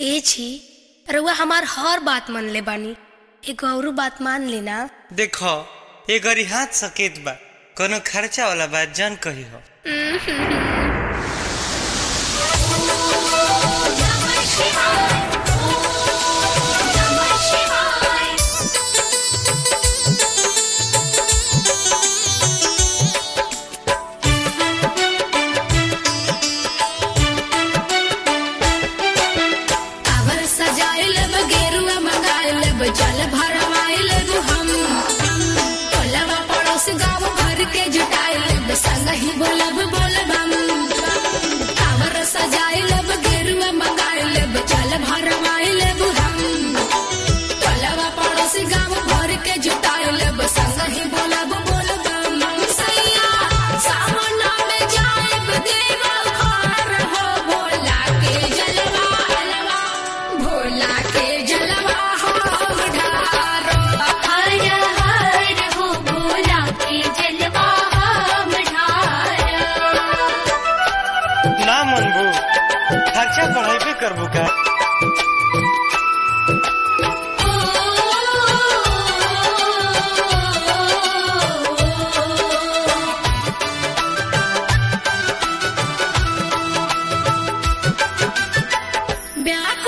ए छी रउआ हमार हर बात मन ले बानी एगो औरू बात मान लेना देखो ये गरी हाथ सकेत बा कोनो खर्चा वाला बात जान कही हो कावर सजाइल गेरुआ मंगाइल जल भरवाइल हम टोलवा पड़ोस गाँव भर के जुटाइल संग ही बोलब बोलबम कावर सजाइल गेरुआ मंगाइल जल भरवाइल हम टोलवा पड़ोस गाँव भर के जुटाइल संग ही बोलब बोलबम सैया सावन में जाइब देवल घर हो भोला के जलवा अलवा भोला के जलवा हम ढारो हर हर हो भोला के जलवा हम ढारो ना मनबू खर्चा बढ़ाइबे करबू का ब्याह